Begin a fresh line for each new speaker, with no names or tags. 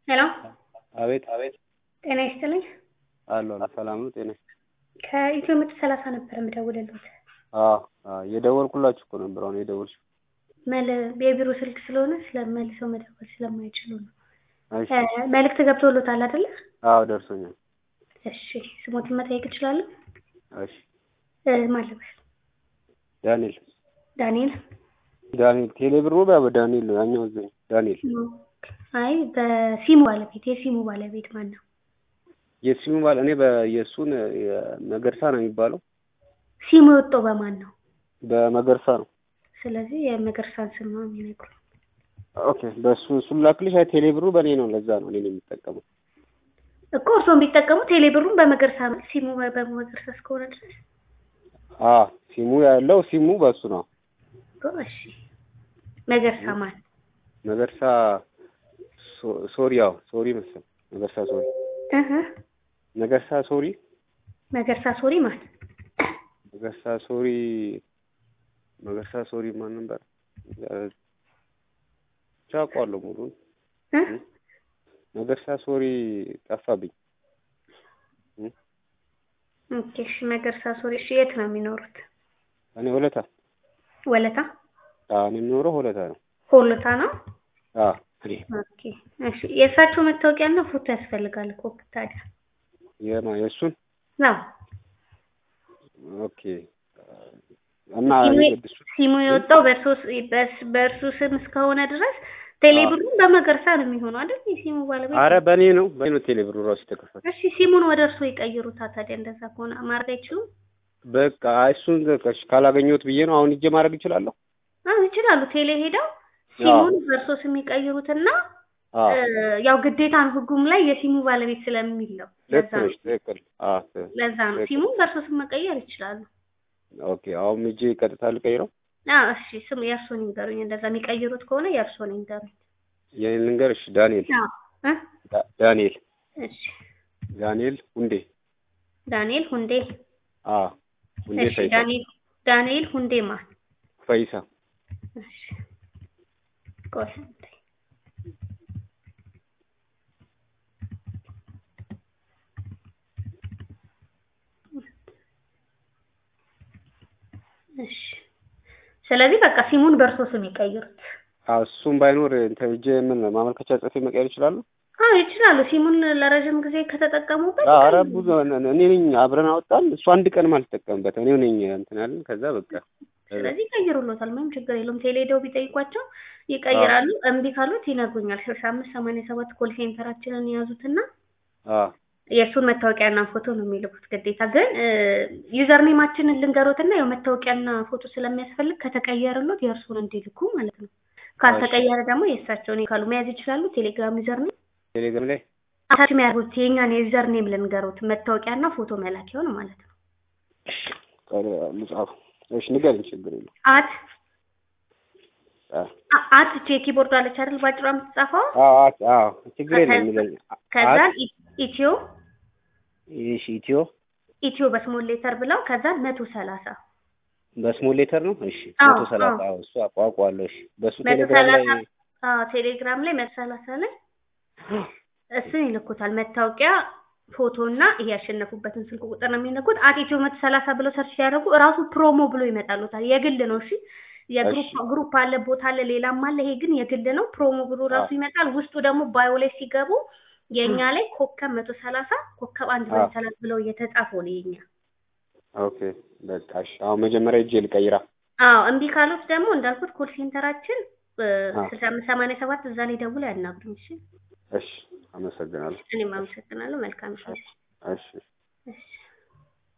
ሄሎ
አቤት አቤት
ጤና ይስጥልኝ።
አሎ አሎ ሰላም ነው ጤና
ከኢትዮ ምርት ሰላሳ ነበር የምደውልልዎት።
አዎ አዎ የደወልኩላችሁ እኮ ነበር አሁን የደወልሽው
መል የቢሮ ስልክ ስለሆነ ስለመልሰው መደወል ስለማይችሉ ነው።
እሺ
እ መልእክት ገብቶልዎታል አይደለ?
አዎ ደርሶኛል
እሺ ስሞትን መጠየቅ እችላለሁ?
እሺ
እ ማን ልበል?
ዳንኤል
ዳንኤል
ዳንኤል ቴሌብር ነው ባ ዳንኤል ነው ያኛው እዚህ ዳንኤል
አይ በሲሙ ባለቤት የሲሙ ባለቤት ማን ነው?
የሲሙ ባል እኔ በየእሱን መገርሳ ነው የሚባለው
ሲሙ የወጣው በማን ነው?
በመገርሳ ነው
ስለዚህ የመገርሳን ስም ነው የሚነግሩኝ።
ኦኬ በእሱ እሱን ላክልሽ አይ ቴሌብሩ በእኔ ነው ለዛ ነው እኔ ነው የሚጠቀመው
እኮ እርስዎም ቢጠቀሙ ቴሌብሩን በመገርሳ ሲሙ በመገርሳ እስከሆነ ድረስ
አ ሲሙ ያለው ሲሙ በእሱ ነው
እኮ እሺ መገርሳ ማን?
መገርሳ ሶ- ሶሪ ያው ሶሪ መሰል መገርሳ ሶሪ
እህ
መገርሳ ሶሪ
መገርሳ ሶሪ ማን?
መገርሳ ሶሪ መገርሳ ሶሪ ማን ነበር ብቻ አውቀዋለሁ ሙሉን
እ
መገርሳ ሶሪ ጠፋብኝ
ኦኬ እሺ መገርሳ ሶሪ እሺ የት ነው የሚኖሩት?
እኔ ሆለታ
ወለታ
አዎ እኔ የምኖረው ሆለታ ነው
ሆለታ ነው?
አዎ እኔ
ኦኬ እሺ የእሳቸው መታወቂያና ፎቶ ያስፈልጋል እኮ ታዲያ
የማ የእሱን
ነው
ኦኬ እና
ሲሙ
እሱ
ሲሙ የወጣው በእርሶ ስ- በስ- በእርሱ ስም እስከሆነ ድረስ ቴሌብሩን በመገርሳ ነው የሚሆነው አይደል? የሲሙ ባለቤት
አረ በእኔ ነው በእኔ ነው ቴሌብሩ ራሱ የተከፈተ
እሺ ሲሙን ወደ እርሶ ይቀይሩታ ታዲያ እንደዛ ከሆነ ማድረግ አይችሉም?
በቃ እሱን በቃ ካላገኘሁት ብዬ ነው አሁን እጄ ማድረግ እችላለሁ
አዎ ይችላሉ። ቴሌ ሄደው ሲሙን በእርሶ ስም ይቀይሩትና
አዎ
እ፣ ያው ግዴታ ነው ህጉም ላይ የሲሙ ባለቤት ስለሚል ነው።
ልክ
ለዛ ነው
ነሽ ትክክል አዎ ት-
ለዛ ነው
ትክክል።
ሲሙን በእርሶ ስም መቀየር ይችላሉ።
ኦኬ አሁን እጄ ቀጥታ ልቀይረው
አዎ እሺ ስም የእርሶን ይንገሩኝ። እንደዛ የሚቀይሩት ከሆነ የእርሶን ይንገሩኝ።
የኔን ልንገር እሺ ዳንኤል
አዎ እ
ዳ- ዳንኤል
እሺ
ዳንኤል ሁንዴ
ዳንኤል ሁንዴ
አዎ ሁንዴ
እሺ
ፈይሳ
ዳንኤል ዳንኤል ሁንዴ ማን?
ፈይሳ
እሺ ቆይ አንዴ። እሺ ስለዚህ በቃ ሲሙን በእርሶ ስም ይቀይሩት።
አዎ እሱም ባይኖር እንትን እጄ ምን ማመልከቻ ጽፌ መቀየር ይችላሉ
አዎ ይችላሉ። ሲሙን ለረጅም ጊዜ ከተጠቀሙበት
አረ
ይቀይሩ።
ብዙ እኔ ነኝ አብረን አወጣን እሱ አንድ ቀንም አልተጠቀምበት እኔው ነኝ እንትን ያለን ከዛ በቃ
ስለዚህ ይቀይሩሎታል። ምንም ችግር የለውም። ቴሌ ሄደው ቢጠይቋቸው ይቀይራሉ። እምቢ ካሉት ይነግሩኛል። ስልሳ አምስት ሰማንያ ሰባት ኮል ሴንተራችንን የያዙትና
አዎ
የእሱን መታወቂያና ፎቶ ነው የሚልኩት ግዴታ። ግን ዩዘር ኔማችንን ልንገሮትና ያው መታወቂያና ፎቶ ስለሚያስፈልግ ከተቀየረሎት የእርሱን እንዲልኩ ማለት ነው። ካልተቀየረ ደግሞ የእሳቸውን ካሉ መያዝ ይችላሉ። ቴሌግራም ዩዘር ኔም
ቴሌግራም ላይ
አታች የሚያደርጉት የእኛን የዩዘር ኔም ልንገሮት መታወቂያና ፎቶ መላኪያውን ማለት ነው።
ልጻፉ እሺ ንገሪኝ ችግር የለም
አት
አዎ
አ- አት ቼ ኪቦርድ አለች አይደል? ባጭሯ የምትጻፈው
አዎ አዎ ችግር የለም የሚለኝ
ከዛ
አት
ኢትዮ
እሺ ኢትዮ
ኢትዮ በስሞል ሌተር ብለው ከዛ መቶ ሰላሳ
በስሞል ሌተር ነው እሺ
አዎ፣
መቶ ሰላሳ
አዎ።
አዎ እሱ አቋቋለሁ እሺ በሱ
መቶ
ቴሌግራም ላይ
ሰላሳ አዎ ቴሌግራም ላይ መቶ ሰላሳ ላይ እሱን ይልኩታል። መታወቂያ ፎቶ እና ይሄ ያሸነፉበትን ስልክ ቁጥር ነው የሚልኩት። አት ኢትዮ መቶ ሰላሳ ብለው ሰርች ሲያደርጉ እራሱ ፕሮሞ ብሎ ይመጣሉታል። የግል ነው እሺ። የግሩፕ
እሺ።
ግሩፕ አለ፣ ቦታ አለ፣ ሌላም አለ። ይሄ ግን የግል ነው። ፕሮሞ ብሎ ራሱ
አዎ።
ይመጣል። ውስጡ ደግሞ ባዮ ላይ ሲገቡ የእኛ ላይ ኮከብ መቶ ሰላሳ ኮከብ አንድ
አዎ።
ሰላሳ ብለው እየተጻፈው ነው የኛ
ኦኬ በቃ እሺ አሁን መጀመሪያ እጄ ልቀይራ
አዎ እምቢ ካሉት ደግሞ እንዳልኩት ኮል ሴንተራችን
አዎ።
ስልሳ አምስት ሰማንያ ሰባት እዛ ላይ ደውለው ያናግሩኝ። እሺ
እሺ አመሰግናለሁ
እኔም አመሰግናለሁ። መልካም ጊዜ።
እሺ
እሺ